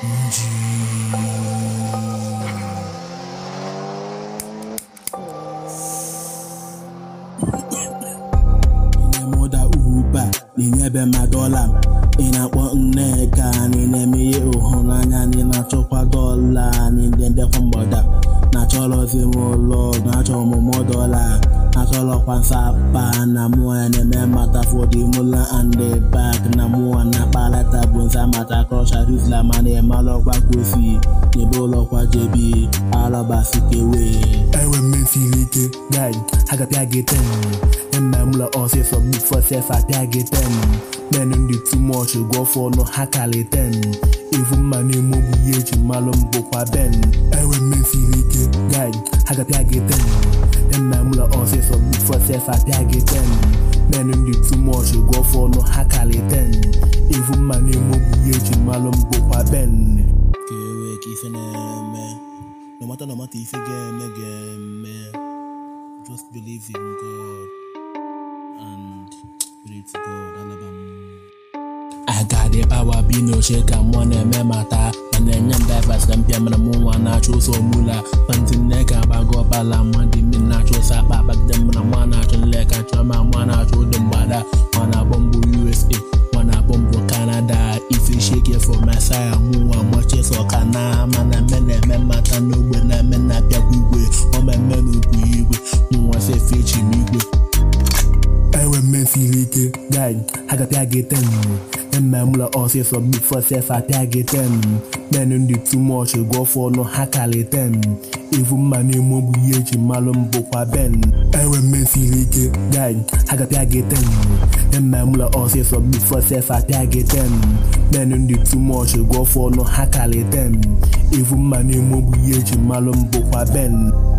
na-emuda uba na-enyebe ma dọla ị na-akpọ nneka anyị na-eme ihe ịhụnanya anyị na-achọkwa dọla anyị ndị ndekwa mgbada na-achọrọzi m ụlọ na-achọ ọmụmụ dọla achọrọkwa nsapa na mụọ ya na-eme mata fọdimụla and the back na mụọ na-akpalata bụ nza mata krọsha rizla ma na-emalọkwa kosi n'ebe ụlọkwa jebi alọbasikewe enwe mmesiri ike guy ha ga-apịa gị ten eme mụlọ ọsịsọ bifo sef apịa gị ten men ndị too much gụọ fọnụ ha kali ten ivu mma na-eme ogbu ihe eji malụ m bụkwa ben enwe mmesiri ike guy ha ga-apịa gị ten eme mụlọ ọsịsọ bifo sef apịa gị ten men ndị too much gụọ fọnụ ha kali ten ivu mma na-eme ogbu ihe eji malụ m bụkwa ben ka ewe ka ife na-eme no matter no matter ife ga-eme ga-eme just believe in God and pray to God alaba m agadi power bi n'oche ka mmụọ na-eme mata ma na-enye m divers na mpịa mere mụ nwa na-achọ ụzọ mula kwanti nne ka agbago ọbala mmadụ imi na-achọ ụzọ akpa abagide m na mwa na-achọ nleka chọọ ma mwa na-achọ ụdị mgbada nwa na-akpọ mbụ USA nwa na-akpọ mbụ Canada ife sheke for Messiah mụ nwa mọchịsọ ka na mana mme na-eme mata n'ogbe na mme na-apịakwa igwe ọmemme n'ugwu igwe mụ nwa sefe echi m igwe enwe mmesiri ike guy ha ga-apịa gị ten eme mụlọ ọsịsọ bifo sef apịa gị ten men ndị too much gụọ fọnụ ha kali ten ivu mma na-eme ogbu ihe eji malụ m bụkwa ben enwe mmesiri ike guy ha ga-apịa gị ten eme mụlọ ọsịsọ bifo sef apịa gị ten men ndị too much gụọ fọnụ ha kali ten ivu mma na-eme ogbu ihe eji malụ m bụkwa ben